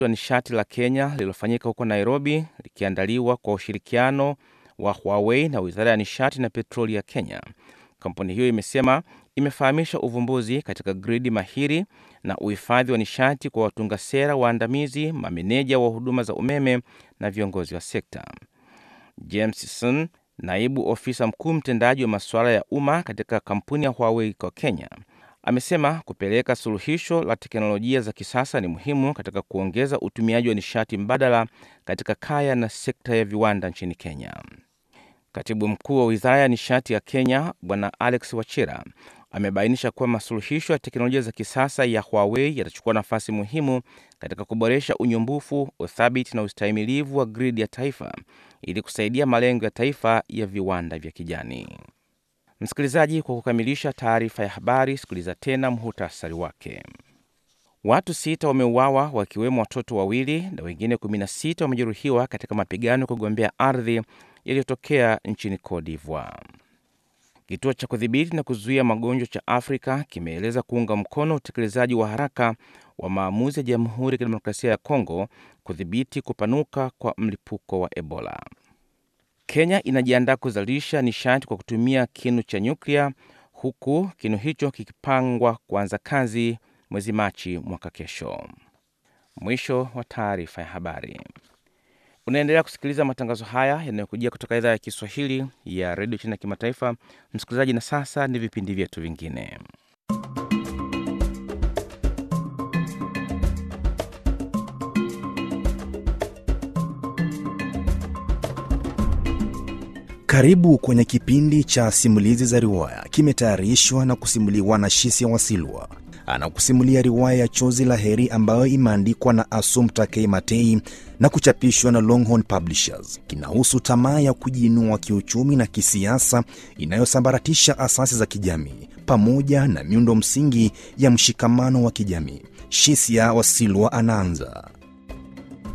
la nishati la Kenya lililofanyika huko Nairobi, likiandaliwa kwa ushirikiano wa Huawei na wizara ya nishati na petroli ya Kenya. Kampuni hiyo imesema imefahamisha uvumbuzi katika gridi mahiri na uhifadhi wa nishati kwa watunga sera waandamizi, mameneja wa huduma za umeme na viongozi wa sekta. James Sun, naibu ofisa mkuu mtendaji wa masuala ya umma katika kampuni ya Huawei kwa Kenya, amesema kupeleka suluhisho la teknolojia za kisasa ni muhimu katika kuongeza utumiaji wa nishati mbadala katika kaya na sekta ya viwanda nchini Kenya. Katibu mkuu wa wizara ya nishati ya Kenya Bwana Alex Wachira amebainisha kuwa masuluhisho ya teknolojia za kisasa ya Huawei yatachukua nafasi muhimu katika kuboresha unyumbufu, uthabiti na ustahimilivu wa gridi ya taifa ili kusaidia malengo ya taifa ya viwanda vya kijani. Msikilizaji, kwa kukamilisha taarifa ya habari, sikiliza tena muhutasari wake. Watu sita wameuawa wakiwemo watoto wawili na wengine 16 wamejeruhiwa katika mapigano ya kugombea ardhi yaliyotokea nchini Cote d'Ivoire. Kituo cha kudhibiti na kuzuia magonjwa cha Afrika kimeeleza kuunga mkono utekelezaji wa haraka wa maamuzi ya Jamhuri ya Kidemokrasia ya Kongo kudhibiti kupanuka kwa mlipuko wa Ebola. Kenya inajiandaa kuzalisha nishati kwa kutumia kinu cha nyuklia huku kinu hicho kikipangwa kuanza kazi mwezi Machi mwaka kesho. Mwisho wa taarifa ya habari. Unaendelea kusikiliza matangazo haya yanayokujia kutoka idhaa ya Kiswahili ya redio China ya kimataifa. Msikilizaji, na sasa ni vipindi vyetu vingine. Karibu kwenye kipindi cha simulizi za riwaya, kimetayarishwa na kusimuliwa na Shisia Wasilwa. Anakusimulia riwaya ya Chozi la Heri ambayo imeandikwa na Assumpta K. Matei na kuchapishwa na Longhorn Publishers. Kinahusu tamaa ya kujiinua kiuchumi na kisiasa inayosambaratisha asasi za kijamii pamoja na miundo msingi ya mshikamano wa kijamii. Shisia Wasilwa anaanza.